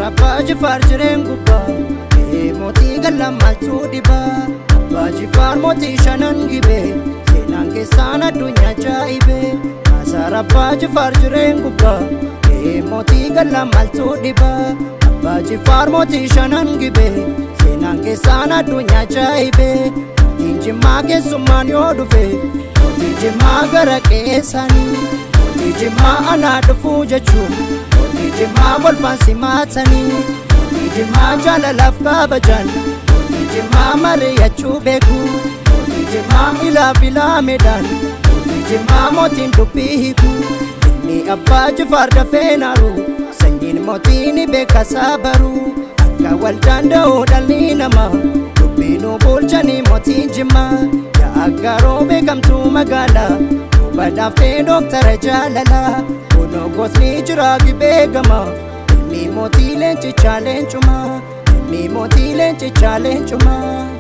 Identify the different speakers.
Speaker 1: abbaa jifaar jireen gubbaa ee mootii gallamaaltuu dhibaa abbaa jifaar mootii shanan gibee seenaan keessaan addunyaa ajaa'ibee maasaar abbaa jifaar jireen gubbaa ee mootii gallamaaltuu dhibaa abbaa jifaar mootii shanan gibee seenaan keessaan addunyaa ajaa'ibee mootiin jimmaa keessummaan yoo dhufe mootii jimmaa gara qeessaanii mootii jimmaa anaa dhufuu jechuun mootii jimmaa golfaan simaatanii mootii jimmaa jaalalaaf kabajan mootii jimmaa mari'achuu beeku mootii jimmaa ilaaf ilaameedhaan mootii jimmaa mootiin dubbii hiiku ilmi abbaa jifaar dafee naaru sanyiin mootii ni beeka saabaru akka wal danda'u dhalli namaa dubbiinuu bulchanii mootii jimmaa yaa aggaaroo beekamtuu magaalaa badhaaftee dooktara jaalalaa kunoo gosni jira beekama ilmi mootii leencichaa leencumaa ilmi mootii leencichaa leencumaa.